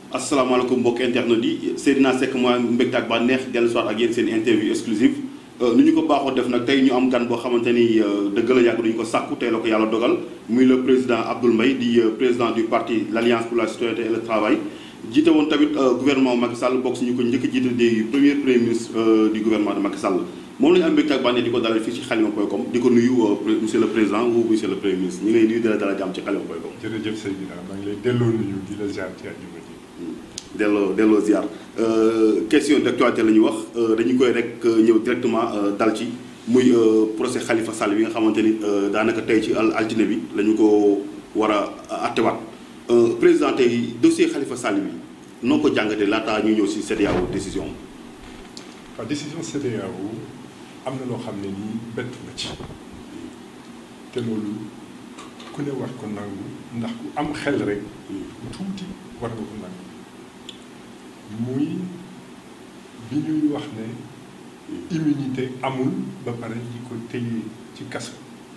asalaamaaleykum mbokk internet yi Seydina Seck mooy mbégte ak bànneex dellu soir ak yéen seen interview exclusive nu ñu ko baaxoo def nag tey ñu am gan boo xamante ni dëgg la yàgg duñu ko sàkku tey la ko yàlla dogal muy le président Abdoul Mbaye di président du parti l' alliance pour la citoyenneté et le travail jiite woon tamit gouvernement Macky Sall bokk si ñu ko njëkk a jiite di premier premier ministre du gouvernement de Macky Sall moom la ñu am mbégte ak bànneex di ko dalal fii ci xalima point com di ko nuyu monsieur le président ou monsieur le premier ministre ñu ngi lay nuyu di la dalal jàmm ci xalima point com jërëjëf Seydina maa ngi lay delloo nuyu di la ziar ci àjjuma ji delloo delloo ziar question d'actualité la ñu wax dañu koy rek ñëw directement dal ci muy procès Khalifa Sall bi nga xamante ni daanaka tey ci altine bi la ñu ko war a attewaat président tey dossier Khalifa Sall bi noo ko jàngatee laataa ñu ñëw si CEDEAO décision waaw décision CEDEAO am na loo xam ne nii bett na ci te loolu ku ne war ko nangu ndax ku am xel rek tuuti war nga ko nangu muy bi ñuy wax ne immunité amul ba pare di ko téye ci kaso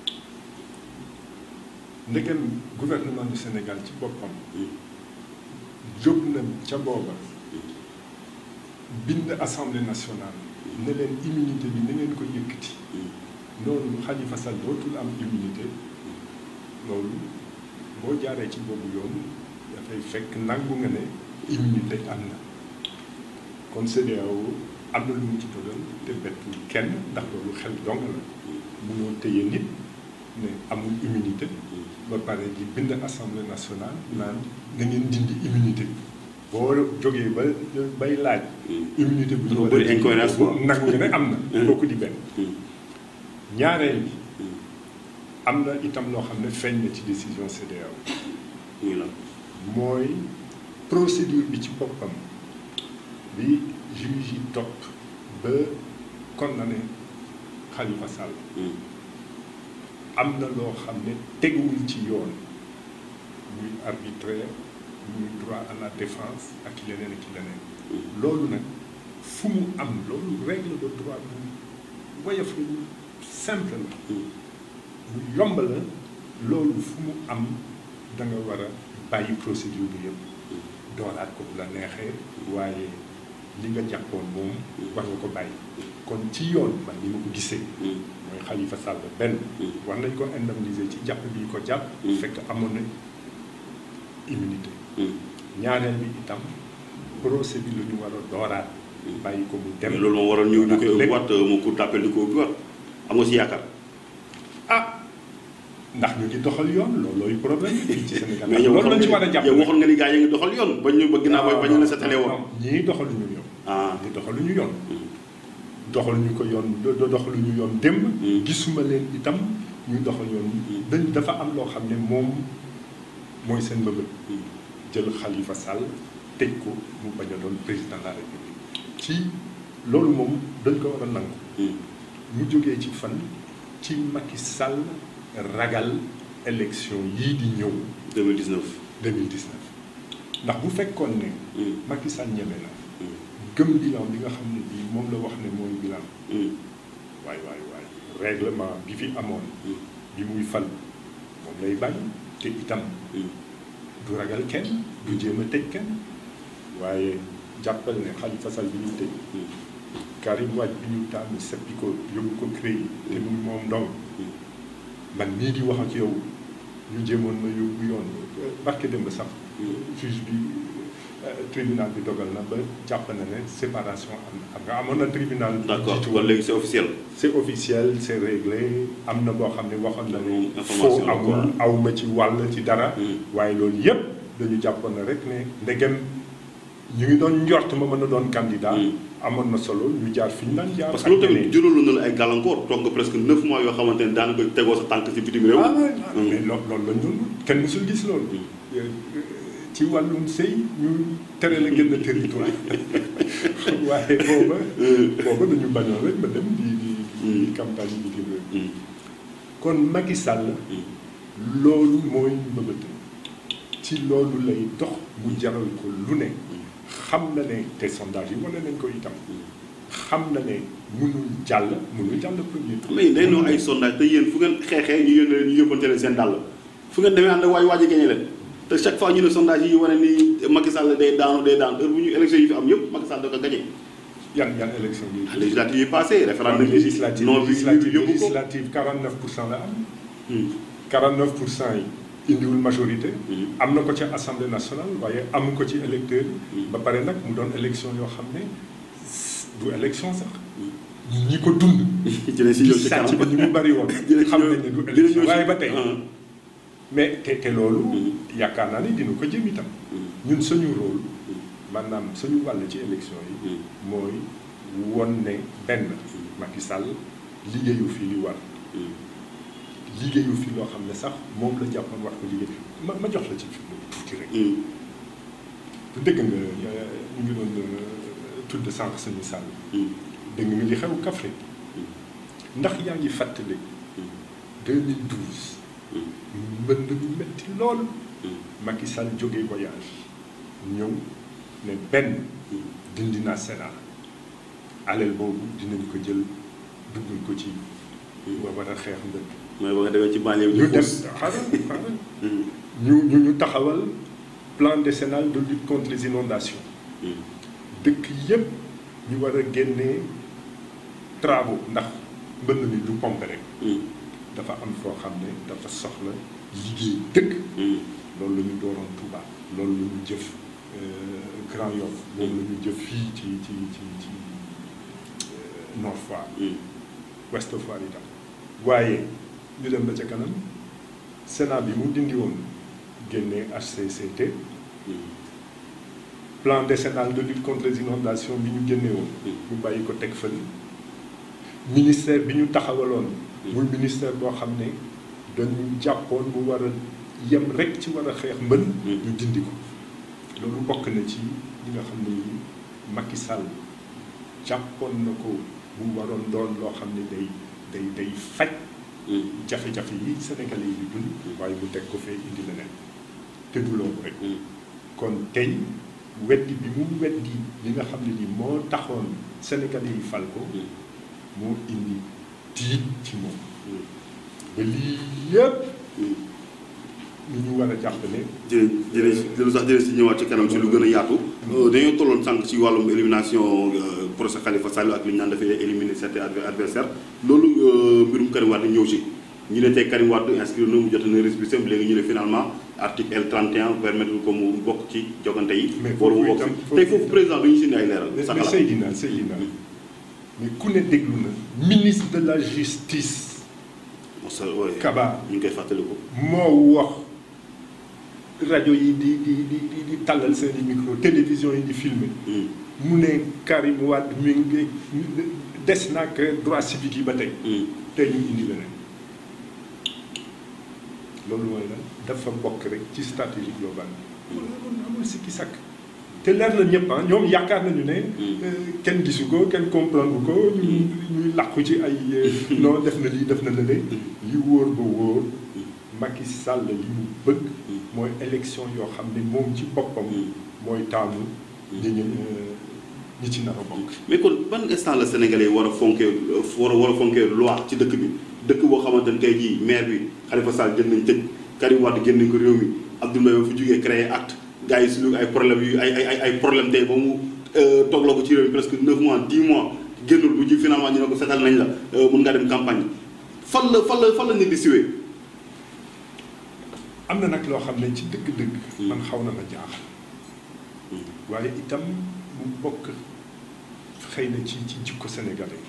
ndegem gouvernement du Sénégal ci boppam jóg na ca booba bind assemblée nationale ne leen immunité bi na ngeen ko yëkkati noonu Khalifa Sall dootul am immunité loolu boo jaaree ci boobu yoon dafay fekk nangu nga ne immunité am na kon CEDEAO am na lu mu ci dogal te bettul kenn ndax loolu xel dong la munoo téye nit ne amul immunité ba pare di bind assemblée nationale naan na ngeen dindi immunité bi boo jógee ba bay laaj immunité bi dafa bëri incohérence nangu nga ne am na kooku di benn ñaareel bi am na itam loo xam ne feeñ na ci décision CEDEAO muy la mooy procédure bi ci boppam bi juge yi topp ba condamné Khalifa Sall am na loo xam ne teguwul ci yoon muy arbitraire muy droit à la défense ak leneen ak leneen loolu nag fu mu am loolu règle de droit bu woyof la simple la lu yomb la loolu fu mu am da nga war a bàyyi procédure bi yëpp dooraat ko bu la neexee waaye li nga jàppoon moom war nga ko bàyyi kon ci yoon man ni ma ko gisee mooy Khalifa Sall benn war nañ ko indemniser ci jàpp bi ko jàpp fekk amoon na immunité ñaareel bi itam procès bi la ñu war a dooraat bàyyi ko mu dem loolu moom waroon ñu ñu koy ubbiwaat mu cour d'appel di ko ubbiwaat am nga si yaakaar ah ndax ñu ngi doxal yoon loolooy problème fii ci Sénégal mais yow loolu lañ ci war a jàpp yow waxoon nga ni gars yi ngi doxal yoon bañ ñu ba ginnaaw ba bañ la setale woon ñii doxaluñu yoon ah ñii doxaluñu yoon doxaluñu ko yoon doxaluñu yoon démb gisuma leen itam ñuy doxal yoon dañ dafa am loo xam ne moom mooy seen mbëbët jël Khalifa Sall tëj ko mu bañ a doon président de la République ci loolu moom dañ ko war a nangu mu jógee ci fan ci Macky Sall ragal élection yii di ñëw 2019 2019 ndax bu fekkoon ne Macky Sall ñeme na gëm bilan bi nga xam ne bii moom la wax ne mooy bilan waay waay waay règlement bi fi amoon bi muy fal moom lay bañ te itam du ragal kenn du jéem a tëj kenn waaye jàppal ne Khalifa Sall bi ñu tëj Karim Wade bi ñu tànn seppi ko yóbbu ko CREI te muy moom ndong man nii di wax ak yow ñu jéemoon na yóbbu yoon barke dem ba sax juge bi tribunal bi dogal na ba jàpp na ne séparation am na xam nga amoon na tribunal d'accord kon léegi c'est officiel c'est officiel c'est réglé am na boo xam ne waxoon na ne information foo amul aw ma ci wàll ci dara waaye loolu yépp dañu jàppoon na rek ne ndegem ñu ngi doon njort ma mën a doon candidat amoon na solo ñu jaar fi ñu daan jaar parce que loolu tamit juróolu na la ay gàllankoor toog nga presque neuf mois yoo xamante ne daanaka tegoo sa tànk si bitim réew ah mais loolu loolu lañ doon kenn mësul gis loolu ci wàllum sëy ñu tere la génn territoire waaye booba booba dañu bañoon rek ba dem di di di campagne bi di réew kon Macky Sall loolu mooy mbëbët ci loolu lay dox mu jaral ko lu ne xam na ne te sondage yi wane nañ ko itam xam na ne mënul jàll mënul jàll premier tour mais day noo ay sondage te yéen fu ngeen xeexee ñu yónnee ñu yóbbante leen seen dàll fu ngeen demee ànd ak waay waaj a gañe leen te chaque fois ñu ne sondage yi wane ni Macky Sall day daanu day daanu heure bu ñu élection yi fi am yëpp Macky Sall da ko gagné. yan yan élection yi. législative yi passé référendum yi législative non bi législative yóbbu ko législative 49 pour cent la am. 49 pour cent yi indiwul majorité. am na ko ci assemblée nationale waaye amu ko ci électeur yi. ba pare nag mu doon élection yoo xam ne du élection sax. ñi ko dund. dinañ si ñëw ci sàcc kanam bi ni mu bari woon. dinañ xam ñëw nañ ne du dinañ ñëw élection ci- waaye ba tey. ah. mais te te loolu. yaakaar naa ni dina ko jëm itam. ñun suñu rôle maanaam suñu wàll ci élection yi. mooy won ne benn Macky Sall liggéeyu fi li war liggéeyu fi loo xam ne sax moom la jàppoon wax ko liggéey ma ma jox la ci fi tuuti rek. bu dëgg nga ñu ngi doon tudd sànq suñu sàll. dégg nga li xew Kaffrine ndax yaa ngi fàttali 2012 mbënd mi metti lool Macky Sall jógee voyage ñëw ne benn dindi naa Sénat alal boobu dinañ ko jël duggal ko ci wa war a xeex mbënd mooy ba nga demee ci banlieue bi ñu di dem xuus. xaaral xaaral ñu ñu ñu taxawal plan décennal de lutte contre les inondations dëkk yépp ñu war a génnee travaux ndax mbënn mi du pompe rek dafa am foo xam ne dafa soxla liggéey dëkk loolu la ñu dooroon Touba loolu la ñu jëf euh, Grand Yoff loolu la ñu jëf fii ci ci ci ci euh, Nord Foire Ouest Foire itam waaye ñu dem ba ca kanam Sénat bi mu dindi woon génnee HCCT plan décennal de lutte contre les inondations bi ñu génne woon ñu bàyyi ko teg fële ministère bi ñu taxawaloon muy ministère boo xam ne dañu jàppoon mu war a yem rek ci war a xeex mbën ñu dindi ko loolu bokk na ci li nga xam ne ni Macky Sall jàppoon na ko mu waroon doon loo xam ne day day day faj jafe-jafe yi Sénégalais yi di dund waaye mu teg ko fee indi leneen te du loolu rek kon tey weddi bi mu weddi li nga xam ne ni moo taxoon Sénégalais yi fal ko moo indi tiit ci moom ba lii yëpp lu ñu war a jàpp ne jërëjëf jërëjëf lu sax jërëjëf si ñëwaat ci kanam ci lu gën a yaatu. dañoo tolloon sànq ci wàllum élimination procès Khalifa Sall ak li ñu naan dafay éliminer certains adversaires loolu mbirum Karim Wade ñëw ci. ñu ne tey Karim Wade inscrire na mu jot na récépissé léegi ñu ne finalement article L 31 permettre ko mu bokk ci jogante yi. Mais war mu foofu bokk itam- ci tey foofu président du ñu si ay leeral. mais sa mais xalaat Seydina Seydina mais ku ne déglu na ministre de la justice Moussa oui Kaba ñu ngi koy fàttaliku. moo wax rajo yi di di di di di tàllal seen i micro télévision yi di filmer Hmm. mu ne Karim Wade mi ngi des na ak droit civique yi ba tey Hmm. tey ñu indi leneen loolu mooy lan dafa bokk rek ci stratégie globale bi loolu amul sikki sakk te leer na ñëpp ah ñoom yaakaar nañu ne euh, kenn gisu ko kenn comprendre ko ñu ñuy làqu ci ay euh, non def na lii def na lële li wóor ba wóor Macky Sall li mu bëgg mooy élection yoo xam ne moom ci boppam mooy taamu ñi ñu ñi ci nar a bokk mais kon ban instant la sénégalais war a fonkee war a war a fonkee loi ci dëkk bi dëkk boo xamante ne tey jii maire bi Khalifa Sall jël nañ tëj Karim Wade génn nañ ko réew mi Abdoul Mbaye ba fu jógee créé acte gars yi suñu ay problème yu ay ay ay problème tey ba mu toog la ko ci réew mi presque 9 mois 10 mois génnul bu ji finalement ñu ne ko setal nañ la mun ngaa dem campagne fan la fan la fan la nit di siwee am na nag loo xam ne ci dëgg-dëgg man xaw na ma jaaxal waaye itam mu bokk xëy na ci ci jikko sénégalais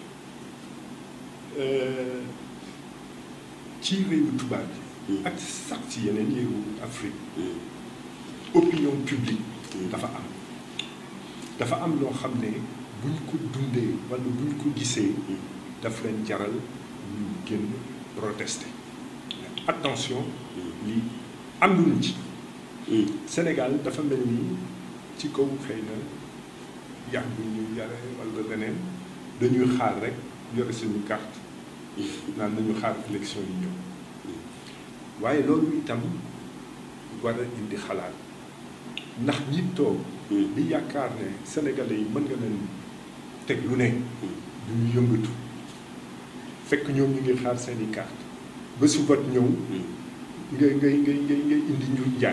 Euh, ci réewu tubaab yi ak sax ci yeneen réewu Afrique opinion publique dafa am dafa am loo xam ne buñ ko dundee wala buñ ko gisee daf leen jaral ñu génn protester attention lii ànduñu ci Sénégal dafa mel ni ci kaw xëy na yàgg bu ñu yare wala leneen dañuy xaar rek yore suñu carte naan nañu xaar élection yi ñëw waaye loolu itam war a indi xalaat ndax ñi toog di yaakaar ne sénégalais yi mën nga leen teg lu ne du ñu yëngatu fekk ñoom ñu ngi xaar seeni carte ba su vote ñëw ngay ngay ngay ngay ngay indi ñu njaay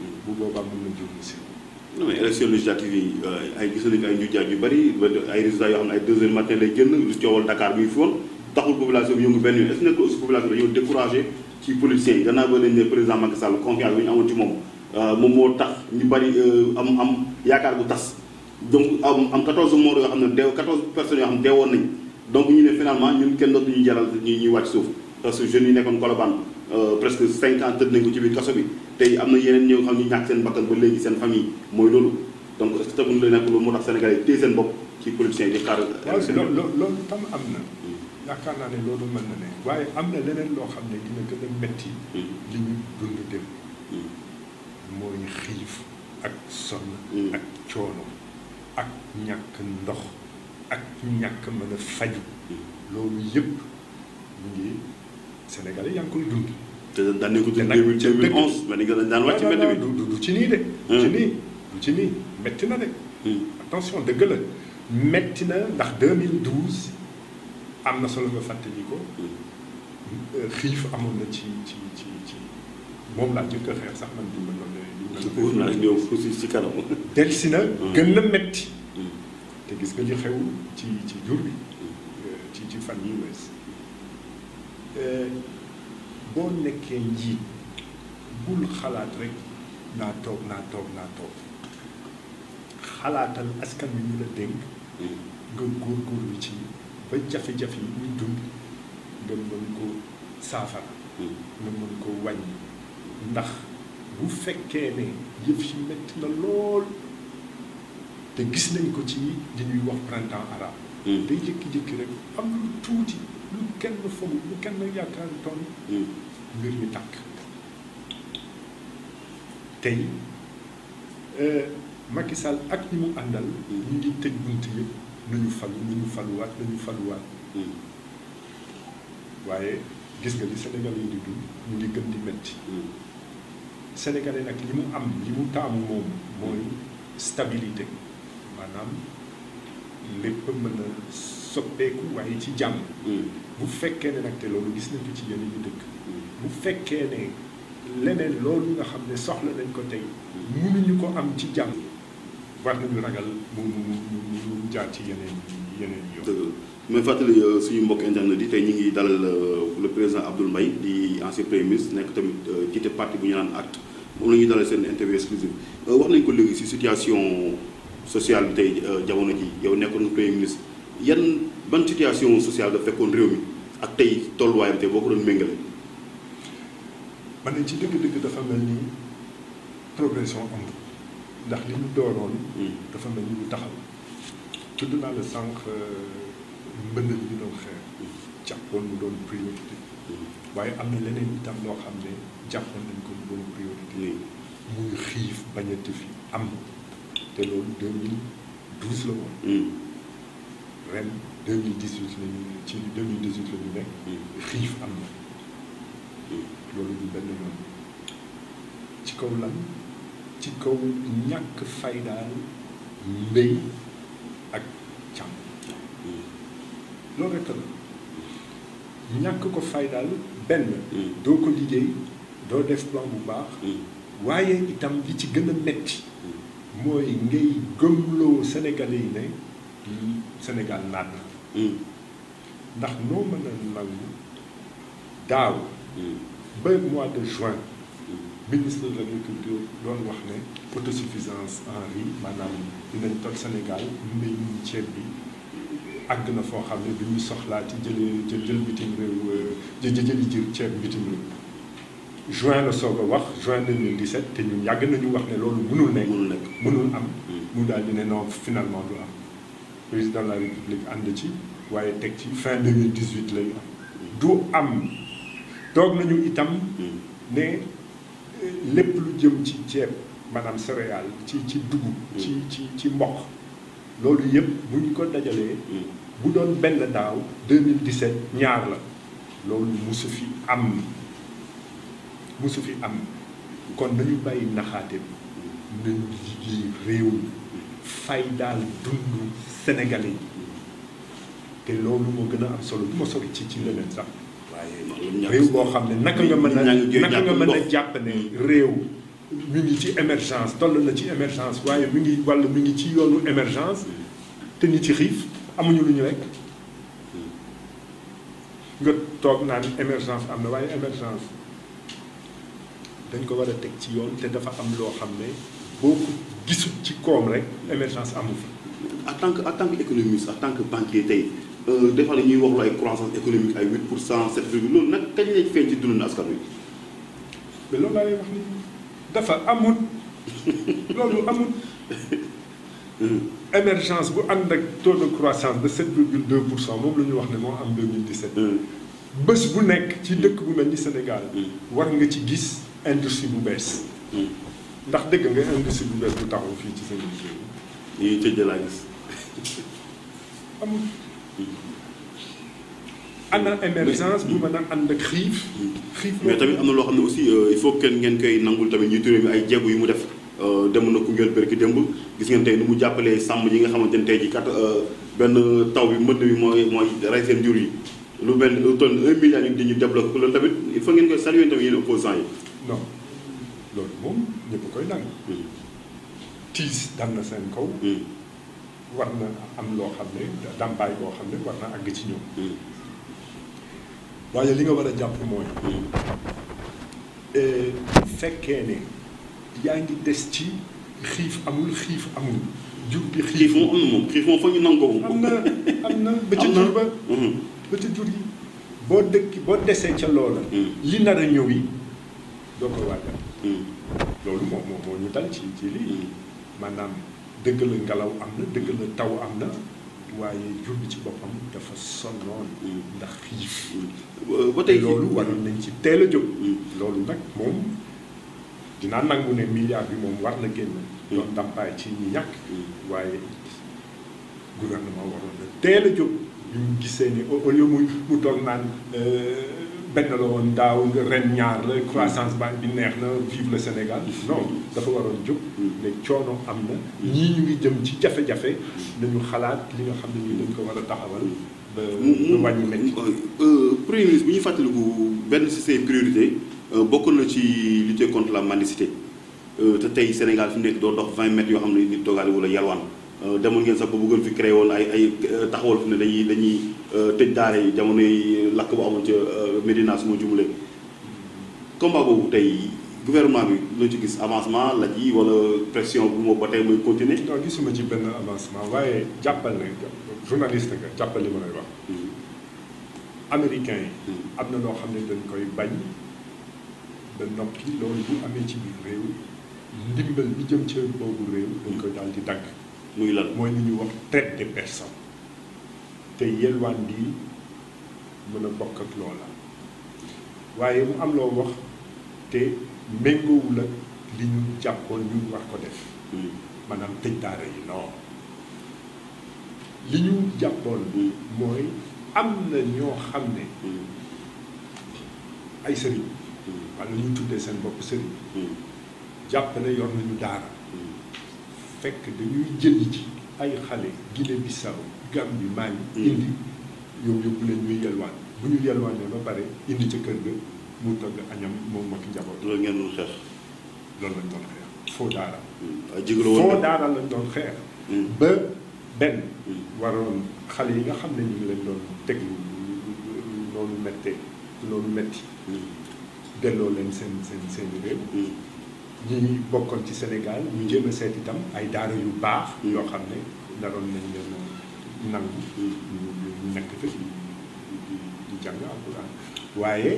bu boobaa mën na jur si non mais élection législative yi ay gis nañu ay njuujaaj yu bëri ay résultats yoo xam ne ay deux heures matin lay génn lu coowal Dakar bi ngi fi woon taxul population bi yëngu benn yoon est ce que nekkul aussi population bi dañoo découragé ci politiciens yi gannaaw ba nañ ne président Macky Sall confiance bi ñu amoon ci moom moom moo tax ñu bëri am am yaakaar bu tas donc am am 14 morts yoo xam ne deew 14 personnes yoo xam ne deewoon nañ donc ñu ne finalement ñun kenn dootu ñu jaral ñu ñuy wàcc suuf parce que jeunes yi nekkoon Colobane presque 5 ans tëdd nañ ko ci biir kaso bi tey am na yeneen ñoo xam ñu ñàkk seen bakkan ba léegi seen famille mooy loolu donc est ce que tamit lu nekk loolu moo tax Sénégalais yi téye seen bopp ci politiciens yi di xaar. waaw loolu loolu tam am na. yaakaar naa ne loolu mën na ne waaye am na leneen loo xam ne dina gën a metti li ñu dund dem mooy xiif ak sonn ak coono ak ñàkk ndox ak ñàkk mën a faju loolu yëpp ñu ngi Sénégalais yaa ngi koy dund te daan nañ ko dund 2011 mais ni nga daan wàcc mbedd bi du du ci nii de du ci nii du ci nii metti na de attention dëgg la metti na ndax 2012 am na solo nga fàttali ko xiif amoon na ci ci ci ci moom laa jëkk a xeex sax man di ma wóor naa ñëw aussi ci kanam. delsi na gën na metti te gis nga li xew ci ci jur bi ci ci fan yi wees boo nekkee njiit bul xalaat rek naa toog naa toog naa toog xalaatal askan wi ñu la dénk nga góorgóorlu ci ba jafe-jafe yi muy dund nga mën ko saafara nga mën ko wàññi ndax bu fekkee ne yëf yi metti na lool te gis nañ ko ci li ñuy wax printemps arabe day jékki-jékki rek am lu tuuti lu kenn foog lu kenn yaakaar toon mbir mi tàkk tey Macky Sall ak ñi mu àndal ñu ngi tëj bunt yëpp nañu falu nañu faluwaat nañu faluwaat waaye gis nga li Sénégal yi di dund mu ngi gën di metti Sénégalais nag li mu am li mu taamu moom mooy stabilité maanaam lépp mën a soppeeku waaye ci jàmm bu fekkee ne nag te loolu gis nañ ko ci yeneen yi dëkk bu fekkee ne leneen loolu nga xam ne soxla nañ ko tey mënuñu ko am ci jàmm war nañu ragal mu mu mu mu jaar ci yeneen yeneen yoon. dëgg la mais fàttali suñu mbokk internet yi tey ñu ngi dalal le président Abdoul Mbaye di ancien premier ministre nekk tamit jiite parti bu ñu naan acte moom la ñuy dalal seen interview exclusive wax nañ ko léegi si situation sociale bi tey jamono ji yow nekkoon premier ministre yan ban situation sociale da fekkoon réew mi ak tey tolluwaayam tey boo ko doon méngale. man ne ci dëgg-dëgg dafa mel ni progression am ndax li ñu dooroon. dafa mel ni lu taxaw. tudd naa la sànq mbënd bi ñu doon xeex. jàppoon mu doon priorité. waaye am na leneen itam loo xam ne jàppoon nañ ko mu doon priorité. muy xiif bañati fi am. te loolu 2012 la woon. ren 2018 la ñu ci 2018 la ñu nekk. xiif am na. loolu du benn yoon ci kaw lan ci kaw ñàkk faydaal mbéy ak càmm loolu rekk la ñàkk ko faydaal benn doo ko liggéey doo def plan bu baax waaye itam li ci gën a metti mooy ngay gëmloo Sénégalais yi ne Sénégal naat na ndax noo mën a nangu daaw ba mois de juin ministre de l' agriculture doon wax ne autosuffisance en riz maanaam dinañ toll Sénégal mbéyum ceeb bi àgg na foo xam ne bi ñu soxlaa ci jëlee jël jël bitim réew jë jëli jër ceeb bitim réew juin la soog a wax juin 2017 te ñun yàgg nañu wax ne loolu mënul nekk mënul nekk mënul am mu daal di ne non finalement du am président de la république ànd ci waaye teg ci fin 2018 lay am du am toog nañu itam ne lépp lu jëm ci ceeb maanaam céréale ci ci dugub ci ci ci mboq loolu yëpp bu ñu ko dajalee bu doon benn daaw 2017 ñaar la loolu musu fi am musu fi am kon nañu bàyyi naxaate bi nañu liggéey réew mi fay daal dund sénégalais yi te loolu moo gën a am solo du ma sori ci ci leneen sax waaye réew boo xam ne naka nga mën a naka nga mën a jàpp ne réew mi ngi ci émergence toll na ci émergence waaye mi ngi walla mi ngi ci yoonu émergence te nit ci xiif amuñu lu ñu lekk nga toog naan émergence am na waaye émergence dañ ko war a teg ci yoon te dafa am loo xam ne boo ko gisul ci koom rek émergence amu fi en tant que en tant que économiste en tant que banquier tey des fois ñuy wax lu ay croissance économique ay 8 pour cent 7 virgule loolu nag kañ lay feeñ ci dund askan wi. mais loolu laa lay wax ni dafa amut loolu amut émergence bu ànd ak taux de croissance de 7 virgule 2 pour cent moom la ñu wax ne moo am 2017. bés bu nekk ci dëkk bu mel ni Sénégal. war nga ci gis industrie bu bees. ndax dëgg nga industrie bu bees bu taxaw fii ci seen liggéey. ñuy tëj laa gis. amul ana émergence bu mën a ànd ak xiif. xiif mais tamit am na loo xam ne aussi il faut que ngeen koy nangul tamit njiitu réew mi ay jéego yu mu def dem na Koungheul berki démb gis ngeen tey nu mu jàppalee sàmm yi nga xamante ne tey ji kat benn taw bi mbënd bi mooy mooy rey seen jur yi lu benn lu toll un milliard ñu di ñu développé loolu tamit il faut ngeen koy saluer tamit yéen opposants yi. non loolu moom ñëpp koy nangu. tiis dal na seen kaw. war na am loo xam ne dàmpaay boo xam ne war na àgg ci ñoom. waaye li nga war a jàpp mooy. bu fekkee ne yaa ngi des ci xiif amul xiif amul. jur bi xiif moom am na moom xiif moom fa ñu nangoo. am na am na ba ca jur ba. ba ca jur yi boo dëkk boo desee ca loola. li nar a ñëw yi doo ko waajal. loolu moom moo moo ñu dal ci ci lii. maanaam dëgg la ngelaw am na dëgg la taw am na waaye jur bi ci boppam dafa sonnoon ndax xiif ba tey loolu waroon nañ ci teel a jóg loolu nag moom dinaa nangu ne milliard bi moom war na génn doon ndàmpaay ci ñi ñàkk waaye gouvernement waroon na teel a jóg bi mu gisee ni au lieu muy mu toog naan benn la woon daaw ren ñaar la croissance ba bi neex na vive le Sénégal non dafa waroon jóg ne coono am na ñii ñu ngi jëm ci jafe-jafe nañu xalaat li nga xam ne nii dañ ko war a taxawal ba ba wàññi métti premier ministre bu ñuy fàttaliku benn ci ses priorités bokk na ci lutter contre la mendicité te tey Sénégal fi mu nekk doo dox 20 mètres yoo xam ne nit dogaale wala yalwaan demoon ngeen sax ba bëggoon fi créé woon ay ay taxawal fi ne dañuy dañuy tëj daara yi jamono yi lakk bu amoon ca Médina su ma jumulee combat boobu tey gouvernement bi loo ci gis avancement la ji wala pression bu moo ba tey muy continuer non gisuma ci benn avancement waaye jàppal ne journaliste nga jàppal li ma lay wax américain yi am na loo xam ne dañ koy bañ ba noppi loolu bu amee ci biir réew ndimbal bi jëm ci boobu réew dañ koy daal di dagg muy lan mooy li ñuy wax traite des personnes te yelwaan bi mën a bokk ak loola waaye mu am loo wax te méngoowul ak li ñu jàppoon ñu war ko def maanaam tëj daara yi non li ñu jàppoon mooy am na ñoo xam ne ay sëriñ wala ñu tuddee seen bopp sëriñ jàpp ne yor nañu daara fekk dañuy jëli ci ay xale Guinée Bissau Gambie Mali indi yow yóbbu leen ñuy yelwaan bu ñu yelwaanee ba pare indi ca kër ga mu togg añam moom ak njaboot loolu ngeen doon xeex loolu lañ doon xeex foo daara ay jigéen woon foo daara lañ doon xeex ba benn waroon xale yi nga xam ne ñu ngi leen doon teg noonu mettee noonu metti delloo leen seen seen seen réew ñi bokkoon ci Sénégal ñu jéem a seet itam ay daara yu baax yoo xam ne naroon nañ leen nangu ñu nekk fa di di jàng alxuraan waaye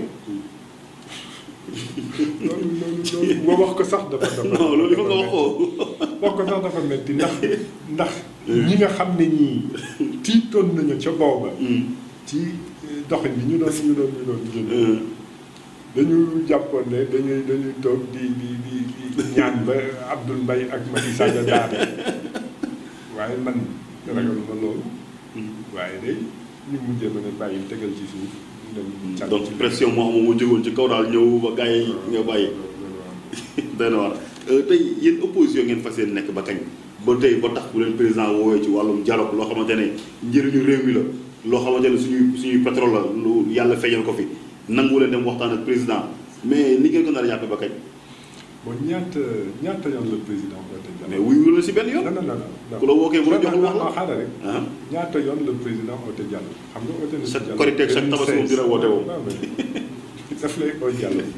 loolu loolu loolu boo wax ko sax dafa dafa non loolu il faut nga wax ko wax ko sax dafa metti ndax ndax ñi nga xam ne ñii tiitoon nañu ca booba ci doxin bi ñu doon ñu doon ñu doon jël dañu jàppoon ne dañuy dañuy toog di di di di ñaan ba Abdoul Mbaye ak Macky Sall daane waaye man ragaluma loolu waaye day ñu mujjee ma ne bàyyi tegal ci suuf dem donc pression moo xam moo jógoon ci kaw daal ñëw ba gars yi nga bàyyi doy na war tey yéen opposition ngeen fas yéene nekk ba kañ ba tey ba tax bu leen président woowee ci wàllum dialogue loo xamante ne njëriñu réew mi la loo xamante ne suñuy suñuy pétrole la lu yàlla feeñal ko fi nangu leen dem waxtaan ak président mais ni ngeen ko nar a jàppe ba kañ bon ñaata ñaata yoon la président woote mais dialogue. wuyu la si benn yoon. non non non non. ku la wookee bu la joxul wax non la. xaaral rek. ah ñaata yoon la président woote dialogue xam nga woote na. Chaque dialogue Korité ak chaque Tabaski moom dina woote woo. non mais daf lay oo dialogue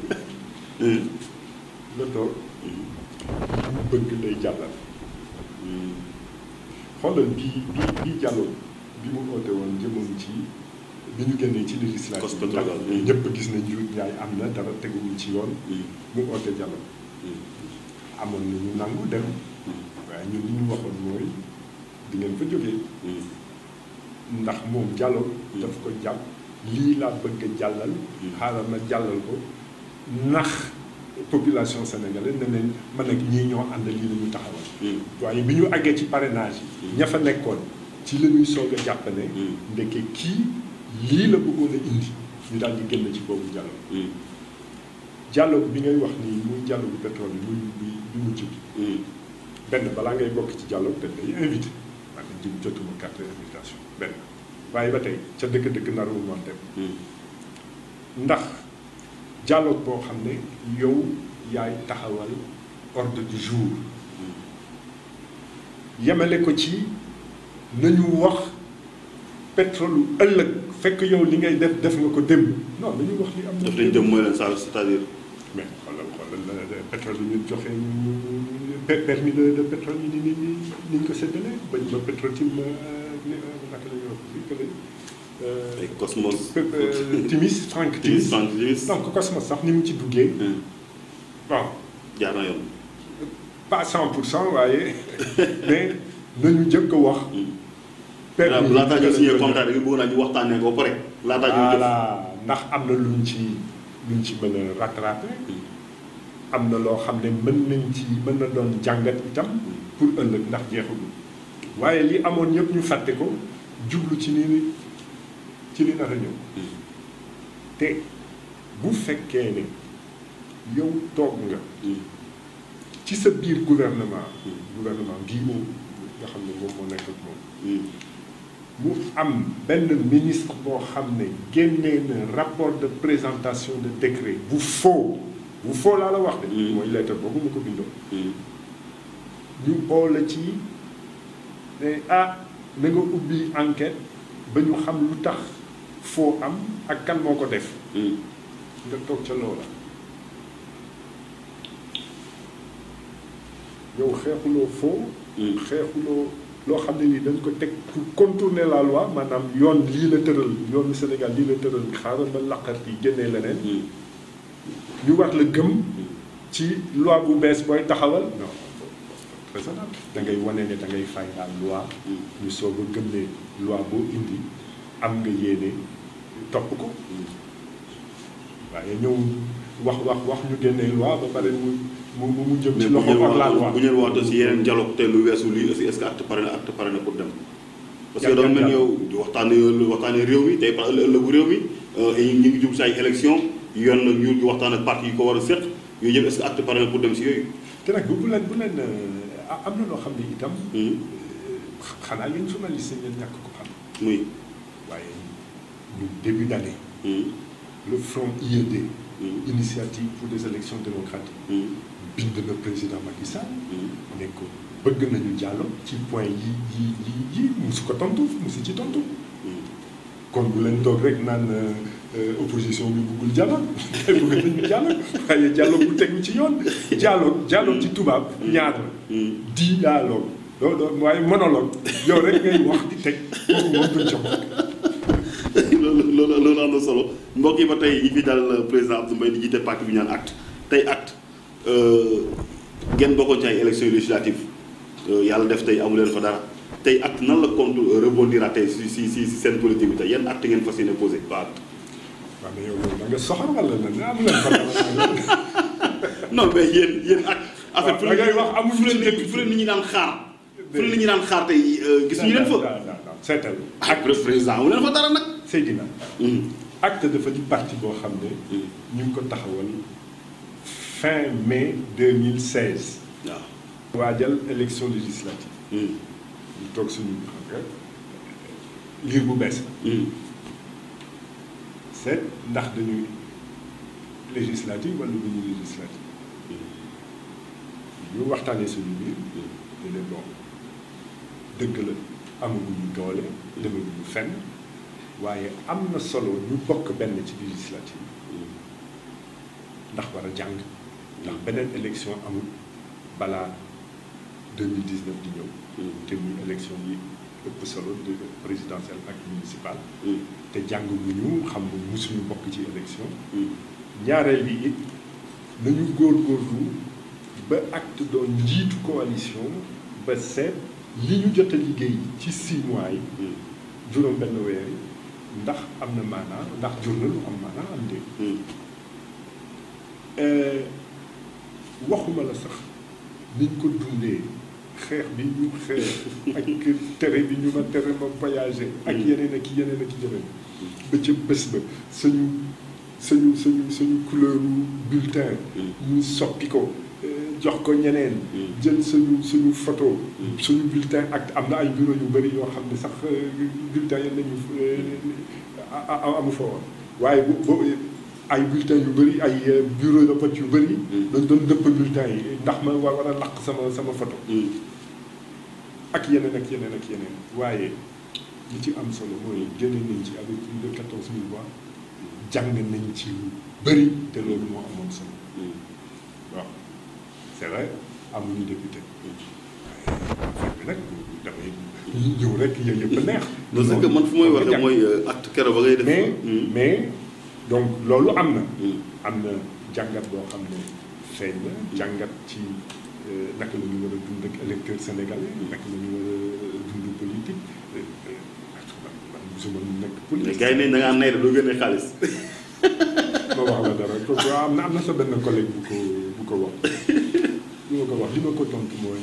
nga toog mu bëgg lay jàllal xoolal bii bii bii dialogue bi mu oote woon jëmoon ci bi ñu génnee ci législative Cos bi pétrole ndax bi. ñëpp gis nañ njuut njaay am na dara teguwul ci yoon mu oote dialogue amoon na ñu nangu dem waaye ñun li ñu waxoon mooy di ngeen fa jógee ndax moom dialogue daf ko jàpp lii laa bëgg a jàllal xaaral ma jàllal ko ndax population sénégalaise ne leen man nag ñii ñoo ànd lii la ñu taxawal waaye bi ñu àggee ci parrainage yi ña fa nekkoon ci la ñuy soog a jàpp ne ndeke kii lii la bëggoon a indi ñu daal di génn ci boobu dialogue dialogue bi ngay wax nii muy dialogue bu pétrole bi muy bi bi mujj bi benn balaa ngay bokk ci dialogue dañ lay invité man de jëm jotuma carte d'invitation benn waaye ba tey ca dëkk-dëkk naru moon dem ndax dialogue boo xam ne yow yaay taxawal ordre du jour yemale ko ci nañu wax pétrole ëllëg fekk yow li ngay def def nga ko démb non nañu wax li am na daf lañ dem mooy leen saa c'est-à-dire. mais xoolal xoolal pétrole yi ñu joxe ñu permis de de pétrole yi ni ni ni ni ñu ko séddalee ba ba pétrole ci naka la ñuy wax fii que ay Cosmos. Timis Frank Timis Timis Frank Timis. donc Cosmos sax ni mu ci duggee bon jaar na yoon. pas 100 pour cent waaye mais nañu jëkk a wax. waaw laataa ñu signé que- contrat bi bëgg naa ñu waxtaanee ko ba pare. laataa ñu def voilà ndax am na luñ ci luñ ci mën a rattrapé am na loo xam ne mën nañ ci mën na doon jàngat itam pour ëllëg ndax jeexagul waaye li amoon yëpp ñu fàtte ko jublu ci ni ci li nar a ñëw te bu fekkee ne yow toog nga ci sa biir gouvernement gouvernement bii moom nga xam ne moom moo nekk ak moom mu am benn ministre boo xam ne génnee na rapport de présentation de décret bu faux bu faux laa la wax de Mm. mooy lettre boobu ma ko bindoo ñu oo la ci ne ah na nga ubbi enquête ba ñu xam lu tax faux am ak kan moo ko def nga toog ca loola yow xeexuloo faux xeexuloo loo xam ne nii dañ ko teg pour contourner la loi maanaam yoon lii la tëral yoonu Sénégal lii la tëral xaaral ma laqar yi génnee leneen ñu war la gëm ci loi bu bees booy taxawal non raisonnable da ngay wane ne da ngay fay la loi ñu soog a gëm ne loi boo indi am nga yéene topp ko waaye ñëw wax wax wax ñu génnee loi ba pare mu mu mu jëm mais ci bu loxo ñu ak la loi wax bu ñu wax aussi yeneen dialogue te lu weesu lii aussi est ce que acte pare na acte pare na pour dem. parce que Yan- dama yan mel ni dialogue? yow waxtaanee waxtaanee réew mi tey par ëllëgu réew mi ñu ngi jub si ay élection yoon nag ñu waxtaan ak parti yi ko war a seq yooyu yëpp est ce que acte pare na pour dem si yooyu. te nag bu bu leen bu leen ah, am na loo xam ne itam xanaa yéen journaliste ngeen ñàkk ko xam muy. waaye ñu début d'année le front IED initiative pour des élections démocratiques bind na président Macky Sall ne ko bëgg nañu jàllo ci point yi yi yi yi musu ko tontu musu ci tontu kon bu leen toog rek naan euh, opposition bi bëggul jàllo bëgg nañu jàllo waaye jàllo bu tegu ci yoon jàllo jàllo ci tubaab ñaar la dialogue doo doo waaye monologue yow rek ngay wax di teg kooku moom duñ ca bokk loolu loolu loolu am na solo mbokk yi ba tey ñi fi dal président Abdou Mbaye di jiite parti bi ñu naan acte tey acte ngeen bokkoon ci ay élections législatives yàlla def tey amu leen fa dara tey acte nan la compte rebondir tey si si si si seen politique bi tey yan acte ngeen fas yéene posé ba acte. waaw mais yow yow da nga soxal wala na ne amu leen fa dara non mais yéen yéen acte. en fait fu da ngay wax amuñu fu leen ci fu leen nit ñi daan xaar. fu leen nit ñi daan xaar tey gis ñu leen fa. seetal ak président amu leen fa dara nag. Seydina Mm. acte dafa di parti boo xam ne ñu ngi ko taxawal fin mai 2016 waaw. waajal élection législative Mm. ñu toog suñu xam nga liir bu bees la Mm. seet ndax dañuy législative wala du ñu législative ñu waxtaanee suñu biir ñu ne bon dëgg la amaguñu doole demaguñu fenn waaye am na solo ñu bokk benn ci législative ndax war a jàng ndax beneen élection amul balaa 2019 di ñëw te muy élection yi ëpp solo de présidentielle ak municipale te jàng bu ñu xam ne musuñu bokk ci élection ñaareel bi it nañu góorgóorlu ba acte doon njiitu coalition ba seet li ñu jot a liggéey ci six mois yi juróom benn weer yi ndax am na maanaa ndax jur na lu am maanaa am dé waxuma la sax niñ ko dundee xeex bi ñu xeex ak tere bi ñu ma tere ma voyager ak yeneen ak yeneen ak yeneen ba ca bés ba suñu suñu suñu suñu couleur bulletin ñu soppi ko jox ko ñeneen jël suñu suñu photo suñu bulletin ak am na ay bureau yu bëri yoo xam ne sax bulletin yi nañu amu fa woon waaye bu ay bulletin yu bëri ay bureau de vote yu bëri dañ doon dëpp bulletin yi ndax ma war war a laq sama sama photo ak yeneen ak yeneen ak yeneen waaye li ci am solo mooy génne nañ ci avec plus de quatorze mille voix jàng nañ ci lu bëri te loolu moo amoon solo waaw c'est vrai amuñu député waaye bi nag damay ñëw rek yooyu yëpp a neex. non c'est que man fu may waxee mooy acte keroog ba ngay def. mais mais donc loolu am na. am na jàngat boo xam ne feeñ na jàngat ci naka la ñu war a dund ak électeur sénégalais naka la ñu war a dund politique man mosuma nekk politique. gars yi ne da ngaa nay doo gën a xaalis. ma wax la dara ko am na am na sa benn collègue bu ko bu ko wax li ma ko wax li ma ko tontu mooy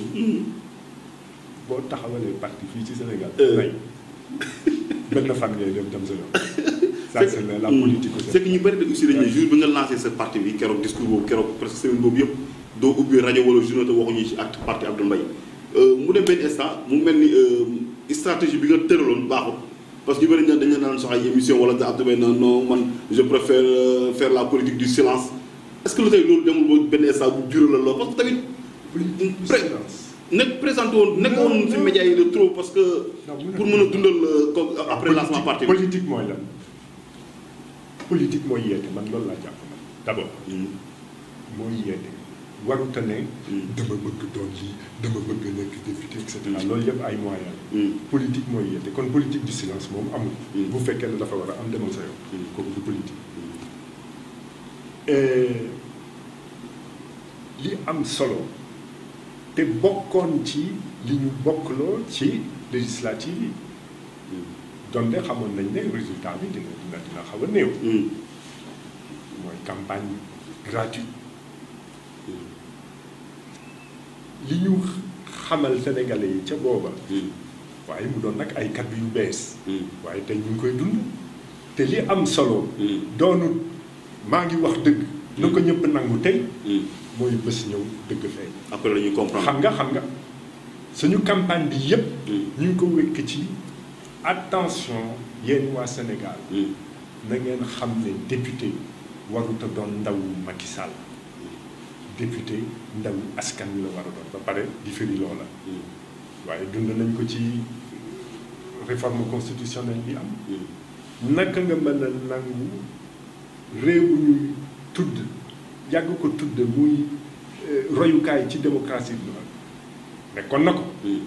boo taxawalee parti fii ci Sénégal. nay benn fan ngay dem dem sa yoon. ça c'est la politique c'est que ñu bëri de aussi dañuy jour bi nga lancé sa parti bi keroog discours boobu keroog presque semaine boobu yëpp doo ubbi rajo wala journée te waxuñu ci acte parti Abdou Mbaye mu dem benn instant mu mel ni stratégie bi nga tëraloon baaxul parce que ñu bëri dañu daan soxla ay émission wala da Abdou Mbaye non non man je préfère faire la politique du silence est-ce que lu tey loolu demul ba benn instant bu jural la lool parce que tamit. politique du silence. nekk présenté woon nekk woon ci média yi de trop parce que. pour mën a dundal ko après lancement parti bi. politique mooy lan politique mooy yeete man loolu laa jàpp man d'abord. mooy yeete waruta ne. dama bëgg doon lii dama bëgg nekk député et cetera loolu yëpp ay moyens politique mooy yeete kon politique du silence moom amul. bu fekkee ne dafa war a am demal sa yoon. kooku du politique. li am solo te bokkoon ci li ñu bokkloo ci législative yi. donte xamoon nañ ne résultat bi dina dina dina xaw a néew. mooy campagne gratuite. li ñu xamal sénégalais yi ca booba. waaye mu doon nag ay kaddu yu bees. waaye tey ñu ngi koy dund. te li am solo. doonul maa ngi wax dëgg. na ko ñëpp nangu tey. mooy bés ñëw dëgg feeñ. après la ñuy comprendre. xam nga xam nga suñu campagne bi yëpp. ñu ngi ko wékk ci attention yéen waa Sénégal. na ngeen xam ne député warut a doon ndaw Macky Sall. député ndaw askan wi la war a doon ba pare di firi loola. waaye dund nañ ko ci réforme constitutionnelle bi am. naka nga mën a nangu réew bu ñuy tudd yàgg ko tudd muy royukaay ci démocratie bi la nekkoon na ko.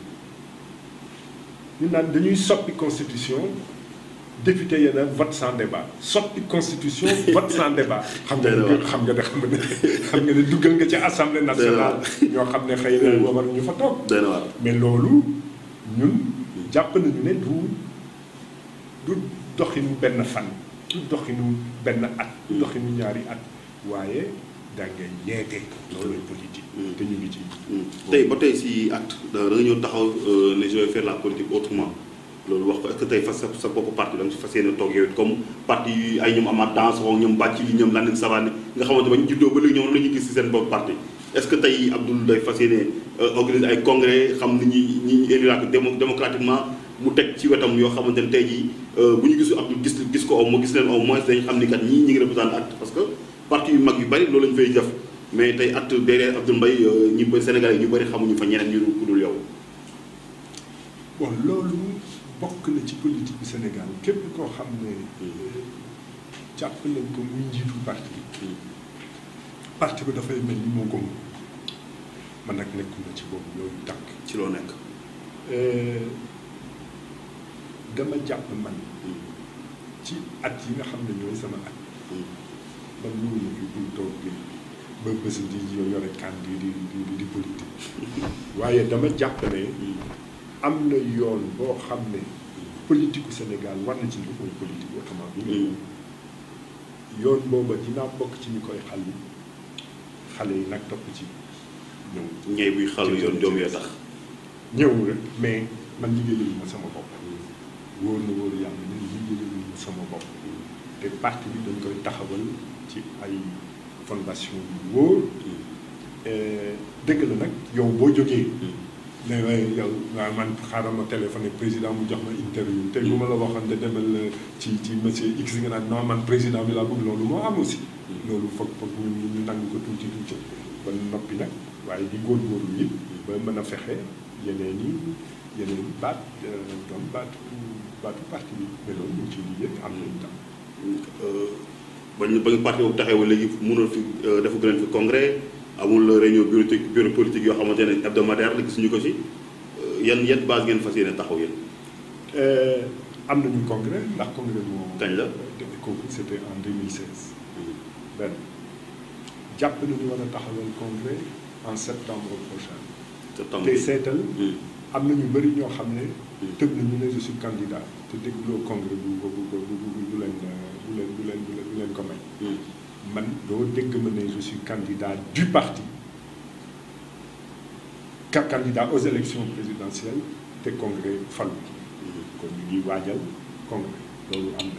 ñu naan dañuy soppi constitution député yi nag vote sans débat soppi constitution vote sans débat. xam nga ne xam nga ne xam nga ne xam nga ne duggal nga ci assemblée nationale. ñoo xam ne xëy na war ñu fa toog. mais loolu ñun jàpp nañu ne du du doxinu benn fan. du doxinu benn at. du doxinu ñaari at waaye da ngay yeete. loolu politique. te ñu ngi ci. tey ba tey si acte da nga ñëw taxaw ne je vais faire la politique autrement. loolu wax ko est-ce que tey fas sa bopp parti da nga si fas yéene toog yow it comme parti yi ay ñoom amaat dans ñoom bàcc li ñoom Landing Savané nga xamante ba ñu juddoo ba léegi ñoom la ñuy gis si seen bopp parti est-ce que tey Abdoul day fas yéene organiser ay congrès xam ni ñi ñi ñu éliraat démocratiquement mu teg ci wetam yoo xamante ne tey jii bu ñu gisu Abdoul gis gis ko au moins gis leen au moins dañ xam ni kat ñii ñi ngi représenté acte parce que parti yu mag yu bari loolu lañu fay def mais tey at derrière Abdoul Mbaye ñu bëri Sénégal yi ñu bëri xamuñu fa ñeneen ñu ku dul yow. bon loolu bokk na ci politique bu Sénégal képp koo xam ne jàpp nañ ko muy njiitu parti bi parti bi dafay mel ni moo ko moom man nag nekkuma ci boobu loolu tànk ci loo nekk. dama jàpp man ci at yi nga xam ne ñooy sama at man ñëwuñu fi pour toog di ba bés di yore kan di di di di politique waaye dama jàpp ne am na yoon boo xam ne politique u Sénégal war na ci lu mooy politique autrement bi nga yoon booba dinaa bokk ci ñu koy xal xale yi nag topp ci ñëw ñey buy xalu yoon doom yoo tax. ñëw rek mais man liggéeyal ma sama bopp wóor na wóor yàlla ne liggéeyal ma sama bopp te parti bi dañ koy taxawal ci ay fondation yu wóor dëgg la nag yow boo jógee ne waaye yow waaw man xaaral ma téléphoné président mu jox ma interview te bu ma la waxoon de demal ci ci monsieur X nga naan non man président bi laa bëgg loolu moo am aussi loolu foog foog ñu ñu nangu ko tuuti tuuti ba noppi nag waaye di góorgóorlu it ba mën a fexe yeneen yi yeneen i baat doon baatu baatu parti bi mais loolu ñu ngi ciy liggéey am nañu tam. ba ñu ba ñu parti boobu taxawee léegi mënul fi dafa gën fi congrès amul réunion bureau bureau politique yoo xamante ne hebdomadaire la gisuñu ko ci yan yan base ngeen fas yéene taxaw yéen. am nañu congrès ndax congrès moo. kañ la kooku c' était en 2016. benn jàpp nañu war a taxawal congrès en septembre prochain. septembre te seetal. am na ñu bëri ñoo xam ne. tëb nañu ne je suis candidat te dégloo congrès bu bu bu bu bu leen bu leen bu leen bu leen ko may. man doo dégg ma ne je suis candidat du parti ka candidat aux élections présidentielles te congrès falu kon ñu ngi waajal congrès loolu am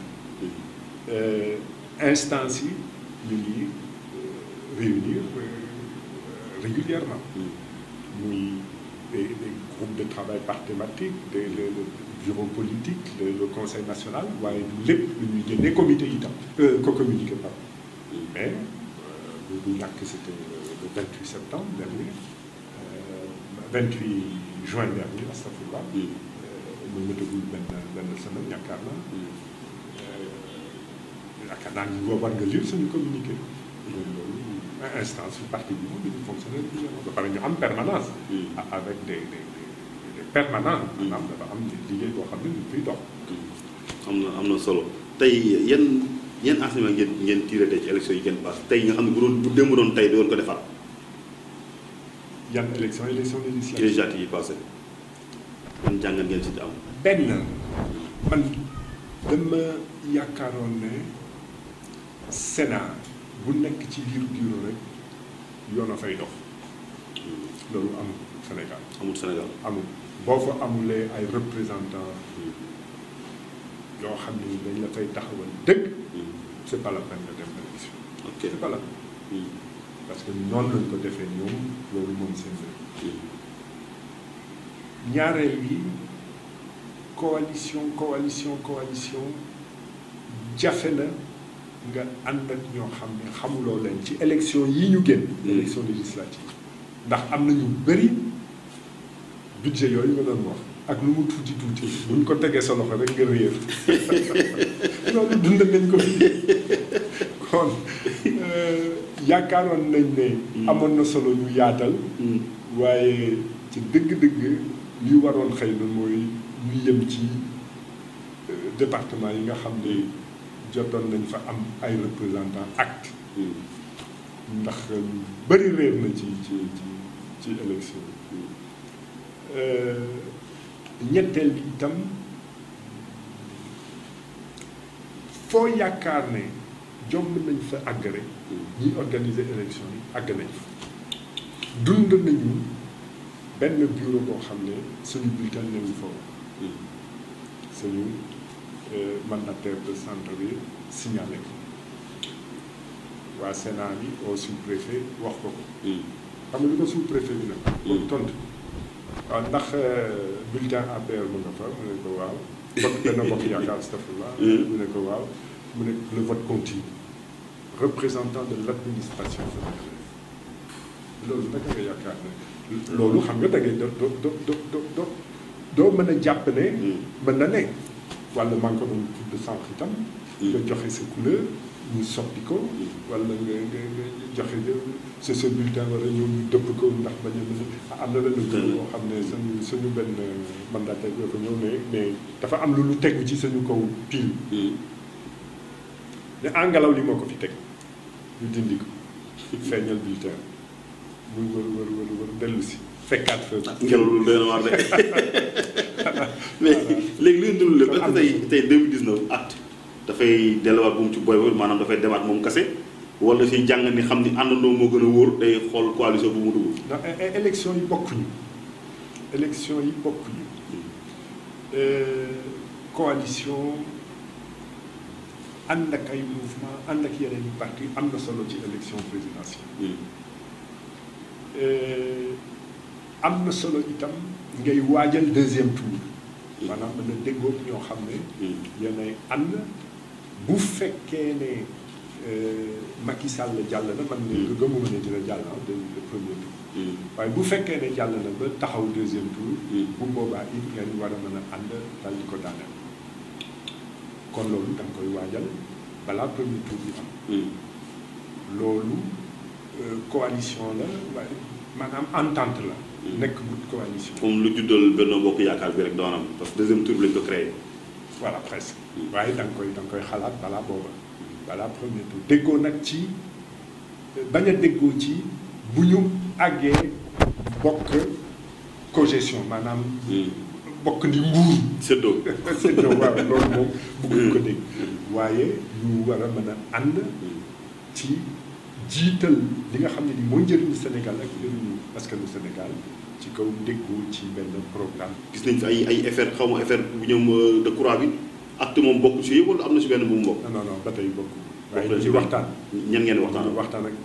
na instance yi ñu ngi réunir régulièrement muy des des groupes de travail par thématique des le le bureau politique le le conseil national waaye lépp lu ñuy génne comité itam ko communiqué par mais bu ñàkk c'était le 28 septembre dernier 28 juin dernier astafurlah mu mëtagul benn benn semaine yaakaar naa yaakaar naa ni war nga lire suñu communiqué loolu instance yu parti bi moom dañuy fonctionner régulièrement ba pare ñu am permanence avec des des des permanents maanaam dafa am liggéey boo xam ne ñu fiy dox am na am na solo tey yan yan enseignement ngeen ngeen tiré tey ci élection yi ngeen passé tey nga xam ne bu doon bu démb doon tey doon ko defar yan élection élection ci législative législatives yi passé yan jàngat ngeen si am benn man dama yaakaaroon ne Sénat bu nekk ci biir bureau rek yoon a fay dox loolu amul Sénégal amul Sénégal amul boo fa amulee ay représentants yoo xam ne dañ la fay taxawal dëgg c'est pas la peine nga dem élection ok c'est pas la peine parce que noonu lañ ko defee ñoom loolu moom seen réew ñaareel bi coalition coalition coalition jafe na nga ànd ak ñoo xam ne xamuloo leen ci élection yi ñu génn élection législative ndax am na ñu bëri budget yooyu nga doon wax ak lu mu tuuti tuuti buñ ko tegee sa loxo rek nga réer loolu dund nañ ko fi kon yaakaaroon nañ ne amoon na solo ñu yaatal waaye ci dëgg-dëgg li waroon xëy na mooy ñu yem ci département yi nga xam ne jotoon nañ fa am ay représentants acte ndax lu bëri réer na ci ci ci ci élection ñetteel bi itam foo yaakaar ne jomb nañ fa àgg rek ñiy organiser élection yi àgg nañ fa dund nañu benn bureau boo xam ne suñu bulletin newu fa woon suñu mandataire de centre bi signalé ko waa Sénat bi au sous-préfet wax ko ko xam nga li ko sous-préfet bi nag boobu tontu waaw ndax bulletin APR mu nga fa mu ne ko waaw bokk benn bokk yaakaar astafurlah mu ne ko waaw mu ne le vote continue représentant de l'administration fédérale loolu naka nga yaakaar ne loolu xam nga da ngay doo doo doo doo doo doo mën a jàpp ne mën na ne wala maa ngi ko doon tudd sànq itam nga joxe sa couleur ñu soppi ko wala nga nga nga joxe sa sa bulletin wala ñëw ñu dëpp ko ndax bañ a am na benn boo xam ne suñu suñu benn mandataire yoo ko ñëw ne mais dafa am lu lu tegu ci suñu kaw pile ne angalaw li moo ko fi teg ñu dindi ko feeñal bulletin muy wër wër wër wër dellu si fekkaat fa ngelaw lu doy na waar de mais léegi li nga dund lépp est-ce que tey tey 2019 at dafay delluwaat bu mu ci boy boy maanaam dafay demaat moom kase wala si jàng ni xam ni àndandoo moo gën a wóor day xool coalition bu mu dugg. ndax élection yi bokkuñu élection yi bokkuñu coalition ànd ak ay mouvement ànd ak yeneen i parti am na solo ci élection présidentielle am na solo itam ngay waajal deuxième tour maanaam mën na déggoog ñoo xam ne yéenay ànd bu fekkee ne Macky Sall jàll na man ne gëmuma ne dina jàll na le premier tour waaye bu fekkee ne jàll na ba taxaw deuxième tour bu boobaa it ngeen war a mën a ànd dal di ko daaneel kon loolu da nga koy waajal balaa premier tour bi am loolu coalition la waaye maanaam entente la nekk gut coalition moom lu juddal Benno Bokk Yaakaar bi rek doonam parce que deuxième tour bi lañ ko créé voilà presque waaye da nga koy da nga koy xalaat balaa booba balaa premier tour déggoo nag ci bañ a déggoo ci bu ñu àggee bokk cogestion maanaam bokk ni nguur séddoo séddoo waaw loolu moom bëgguñ ko dégg waaye ñu war a mën a ànd ci jiital li nga xam ne ni mooy njëriñu Sénégal ak njëriñu askanu Sénégal ci kaw déggoo ci benn programme gis nañ fi ay ay effet xaw ma effet bu ñoom de courant bi acte moom bokk si yëpp wala am na si benn bu mu bokk. non non non ba tey bokk bokk waaye na ñu si ngi waxtaan ñan ngeen waxtaan ñu waxtaan ak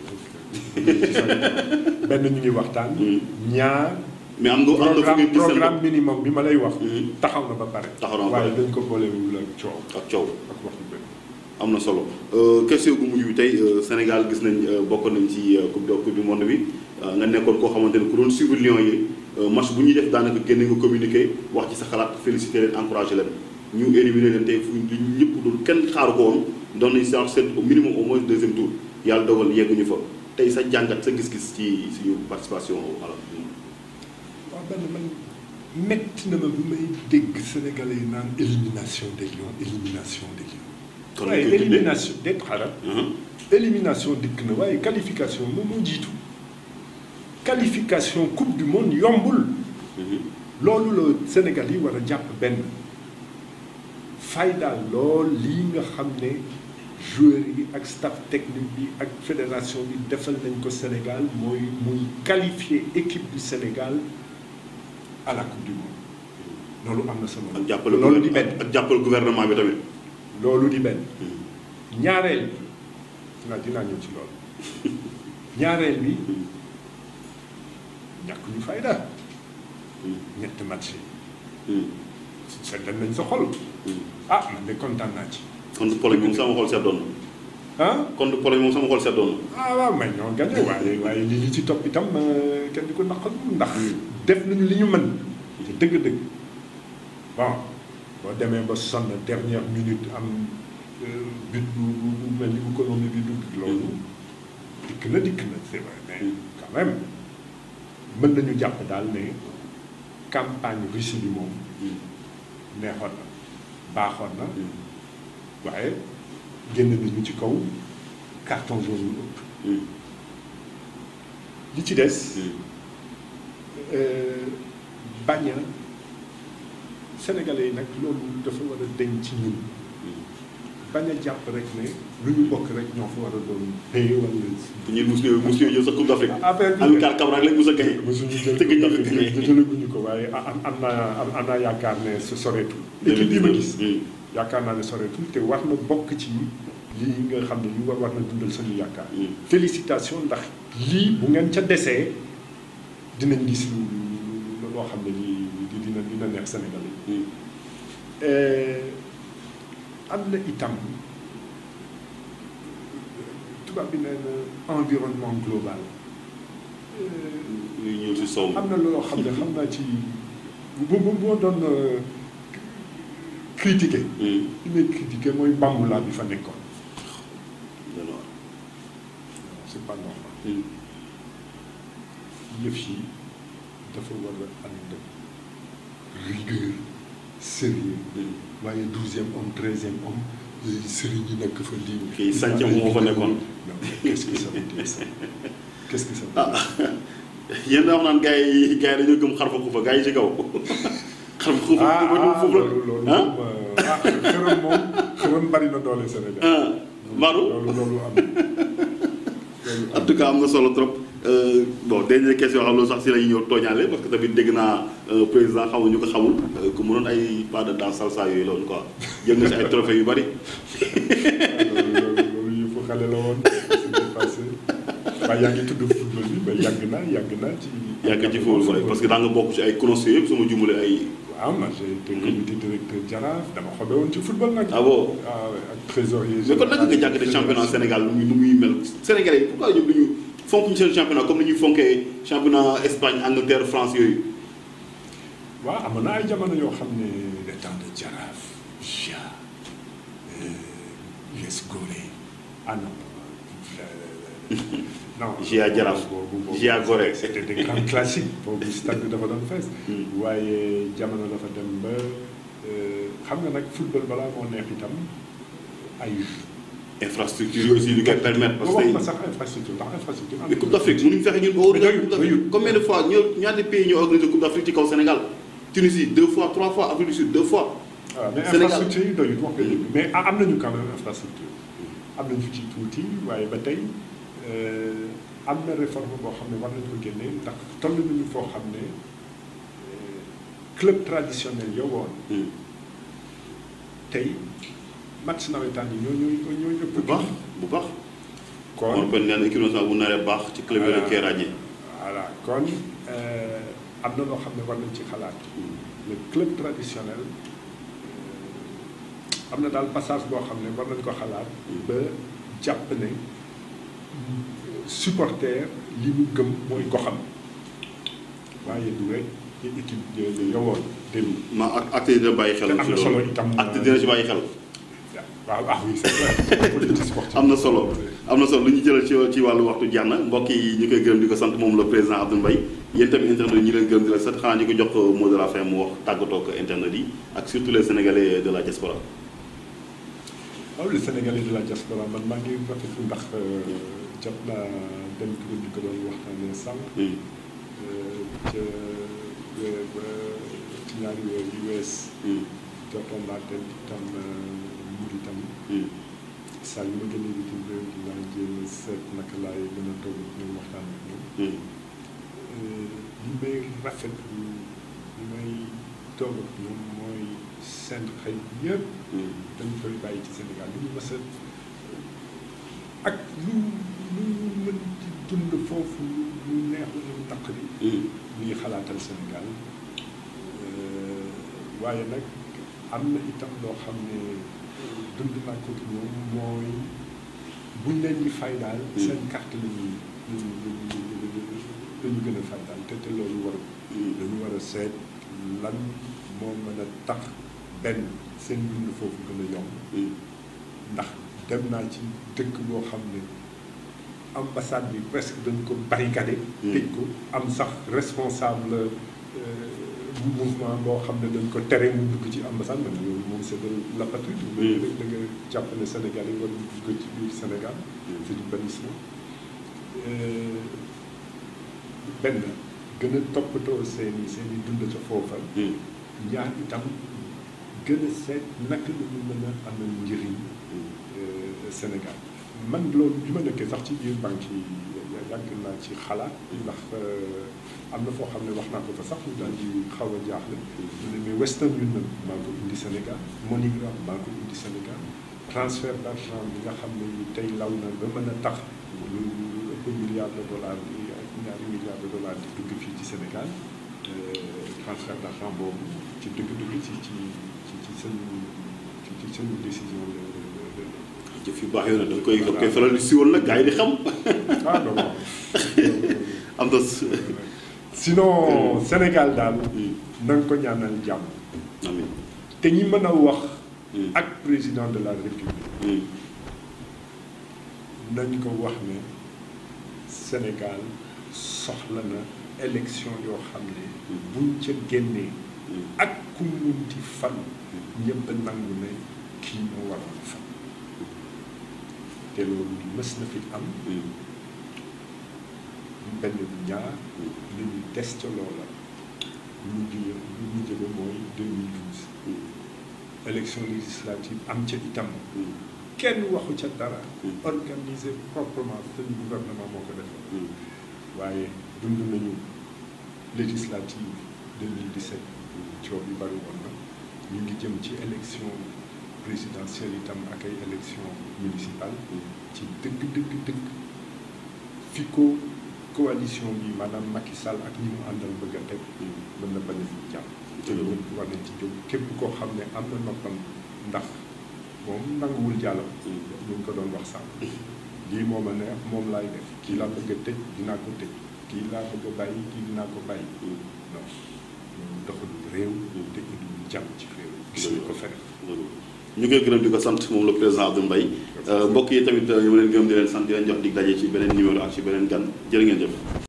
benn ñu ngi waxtaan ñaar mais am nga am nga fu programme ngeen gis seen programme bopp minimum bi ma lay wax Mhm. taxaw na ba pare Taxaw na ba waaye pare. dañ ko boolewul ak coow ak coow. ak wax yu bëri am na solo Euh, question gu mujj bi tey euh, Sénégal gis nañ euh, bokk nañ ci euh, coupe du coupe du monde bi euh, nga nekkoon koo xamante ne ku doon suivre Lions yi euh, match bu ñuy def daanaka génne nga communiqué wax ci sa xalaat félicité leen encouragé leen ñu éliminé leen tey fu ñu ñëpp dul kenn xaaru ko woon doon nañ seen seen au minimum au moins deuxième tour yàlla dogal yegguñu fa tey sa jàngat sa gis-gis ci suñu participation voilà. waaw benn man métti na ma bu may dégg sénégalais yi naan élimination des lions élimination des lions kon waaye ñu koy tuddee élimination déet xaaral élimination dikk na waaye qualification moom moo jiitu qualification coupe du monde yombul loolu la Sénégal yi war a jàpp benn faydaal lool lii nga xam ne joueurs yi ak staff technique bi ak fédération bi defal nañ ko Sénégal mooy muy qualifier équipe du Sénégal à la coupe du monde loolu am na solo ak jàppale loolu di benn ak jàppale gouvernement bi tamit. loolu di benn ñaareel bi dinaa dinaa ñëw ci loolu ñaareel bi ñàkk ñu fayda ñetti match yi seddal nañ sa xol ah man de kontaan naa ci kon du Pologne moom sama xol seddoon na ah kon du Pologne moom sama xol seddoon na. ah waaw may ñoo gagné waaye waaye li li ci topp itam euh, kenn di ko naqal ndax def nañu li ñu mën te dëgg-dëgg bon boo demee ba sonn dernière minute am euh, but bu bu bu mel ni bu Colombie bi dugg loolu dikk na dikk na c'est vrai mais quand même mën nañu jàpp daal ne campagne Russie bi moom neexoon na baaxoon na waaye génn nañu ci kaw carton jaune yu ëpp li ci des euh, bañ a sénégalais yi nag loolu dafa war a deñ ci ñun bañ a jàpp rek ne lu ñu bokk rek ñoo fa war a doon paye wala bu ñuy mus ñëw mus ñëw jël sa coupe d'Afrique. affaire bi amical Cabral rek mus a gagné. mosuñu jël Tëgg ñu ko ko gagné. jëlaguñu ko waaye am am naa am am naa yaakaar ne su soreetul équipe bi ma gis yaakaar naa ne soreetul te war na bokk ci lii nga xam ne li war war na dundal suñu yaakaar félicitation ndax lii bu ngeen ca desee dinañ gis lu lu loo xam ne lii di dina dina neex Sénégal yi am na itam tubaab bi nee na environnement global euh, ñu ñëw si sow mi am na loo xam ne xam naa ci bu bu boo doon euh, critiquer Hmm. li may critiquer mooy bambula bi fa nekkoon alors c'est pas normal Hmm. yëf yi dafa war a ànd rigueur sérieux Hmm. waaye douzième homme treizième homme léegi sëriñ yi nekk fa lii. Kii sàncam moo fa nekkoon. non mais qu'est-ce que ça veut dire ça qu'est-ce que ça veut ah dire yéen daa wax naan gars yi gars yi dañoo gëm xar fa xuufa gars yi ci kaw xar fa xuufa ah xuufa ah foofu loolu loolu la ah moom euh, ah xërëm moom xërëm bari na doole Sénégal. ah Madou loolu loolu am na. loolu en tout cas am na solo trop Euh, bon dernière question xam loolu sax si la ñuy ñëw tooñaale parce que tamit dégg naa euh, président xamul ñu ko xamul euh, ku mënoon ay pas de danse salsa yooyu loolu quoi jël nga si ay trophées yu bari loolu loolu loolu yëfu xale la woon c'était passé waaye yaa ngi tudd football bi mais yàgg naa yàgg naa ci. yàgg ci foofu rek parce que daa nga bokk ci ay conseillers yëpp su ma jumale ay waaw man j'ai été comité directeur Jaraaf dama xobe woon ci football nag. ah bon ah ouais, ak trésorier. mais kon naka nga jàkkate championnat Sénégal nu muy nu muy mel Sénégalais yi pourquoi ñoom duñu fonk ñu seen championnat comme ni ñuy fonkee championnat Espagne Angleterre France yooyu waaw amoon na ay jamono yoo xam ne le temps de Jaraaf Gia US Gorée ah non euh, non Gia Jaraaf boobu boobu Gia Gorée c'était des grands classiques boobu stade bi dafa doon fees Hmm. waaye jamono dafa dem ba euh, xam nga nag football balaa moo neex itam ay infrastructure yi aussi lu koy permettre parce wax que ma sax infrastructure ndax infrastructure am mais Coupe d'Afrique mënuñu fexe ñun ba organiser Coupe d'Afrique combien de fois ñoo ñaata pays ñoo organisé Coupe d'Afrique ci kaw Sénégal Tunisie deux fois trois fois Afrique du Sud deux fois waaw mais Sénégal. infrastructure yi doyut wax nga dëgg mais a- am nañu quand même infrastructure am nañu ci tuuti waaye ba tey euh, am na réforme boo xam ne war nañu ko génne ndax toll nañu foo xam ne euh, club traditionnel yo woon Hmm. tey match nawetaan yi ñoo ñooy ñooy ëpp bu baax bu baax kon kon kon nee na équipe nationale bu naree baax ci club yooyu la koy ràññee voilà kon euh, am na loo xam ne war nañ ci xalaat le club traditionnel euh, am na daal passage boo xam ne war nañ ko xalaat ba jàpp ne supporter li mu gëm mooy goxam waaye du rek ci équipe yooyu yowoon démb ma ak acte dina bàyyi xel te am ci na solo loolu itam acte dina ci bàyyi xel waaw ah oui c'est vrai politique sportive am na solo am na solo lu ñu jëlal ci ci wàllu waxtu jeex na mbokk yi ñu koy gërëm di ko sant moom le président Abdoul Mbaye yéen tamit internet yi ñu leen gërëm di la sant xanaa ñu ko jox mot de la fin mu wax tàggatoo ak internet yi ak surtout les sénégalais de la diaspora waaw le Sénégalais de la diaspora man maa ngi rafetlu ndax jot naa dem kuréel bi ko doon waxtaanee sànq Hmm. ca weer ba ci ñaari weer yu wees Hmm. jotoon naa dem itam mbir itam Hmm. saa yu ma génnee bitim réew dinaa jéem a seet naka laay mën a toog ak ñoom waxtaan ak ñoom Hmm. li may rafetlu li may toog ak ñoom mooy seen xëy yëpp Hmm. dañu koy bàyyi ci Sénégal li ñu mës a ak lu lu ñu mën ci dund foofu lu neex lu ñu naqari Hmm. ñuy xalaatal Sénégal Euh, waaye nag am na itam loo xam ne dund naa ko ci ñoom mooy buñ leen di fay daal seen carte la ñuy la ñu la ñu gën a fay daal te te loolu war Hmm. dañu war a seet lan moo mën a tax benn seen dund foofu gën a yomb Hmm. ndax dem naa ci dëkk boo xam ne ambassade bi presque dañ ko barricadé Hmm. tëj ko am sax responsable euh, mouvement boo xam ne dañ ko tere mu dugg ci ambassade man loolu moom c'est de l'apatride Hmm. da nga jàpp ne Sénégal yi war dugg ci biir Sénégal c'est du bannissement Euh, benn gën a toppatoo seen i seen i dund ca foofa Hmm. ñaar itam gën a seet naka la ñu mën a amal njëriñ Hmm. euh, Sénégal man loolu bi ma nekkee sax ci biir banque yi yàgg naa ci xalaat ndax euh, am na foo xam ne wax naa ko fa sax ñu daal di xaw a jaaxle ñu ne mais Western Union maa ko indi Sénégal MoneyGram maa ko indi Sénégal transfert d'argent bi nga xam ne tey law na ba mën a tax lu lu ëpp milliard de dollars yi ak ñaari milliards de dollars di dugg fii ci Sénégal euh, transfert d'argent boobu ci dëgg-dëgg ci ci ci ci seen ci ci seen décision la la la jëf yu baax yooyu nag da nga koy da nga koy faral di siwal nag gars yi di xam ah non non am na sinon Sénégal daal na nga ko ñaanal jàmm amiin te ñi mën a wax ak président de la république nañ ko wax ne Sénégal soxla na élection yoo xam ne buñ ca génnee ak ku munti fan ñëpp nangu ne kii moo waroon fan te loolu mës na fi am benn bu ñaar li ñu des ca loola ñu jóge lu ñu jóge mooy 2012 élection législative am ca itam kenn waxu ca dara organisé proprement seen gouvernement moo ko defee waaye dund nañu législative 2017 coow bi bari woon na ñu ngi jëm ci élection présidentielle itam ak ay élection municipale ci dëgg dëgg dëgg fi ko coalition bi maanaam Macky Sall ak ñi mu àndal bëgg a teg mën na bañ a fi jàmm te ñëpp war nañ ci jóg képp koo xam ne am na noppam ndax moom nanguwul jàllam ñu ngi ko doon wax sànq lii moo ma neex moom laay def kii laa bëgg a tëj dinaa ko tëj kii laa bëgg a bàyyi kii dinaa ko bàyyi non loolu doxalul réew te indiwul jàmm ci réew gis nañ ko feneen ñu koy gërëm di ko sant moom le président Abdou Mbaye mbokk yi tamit ñu leen gërëm di leen sant di leen jox dig daje ci beneen numéro ak ci beneen gan jërë ngeen jëf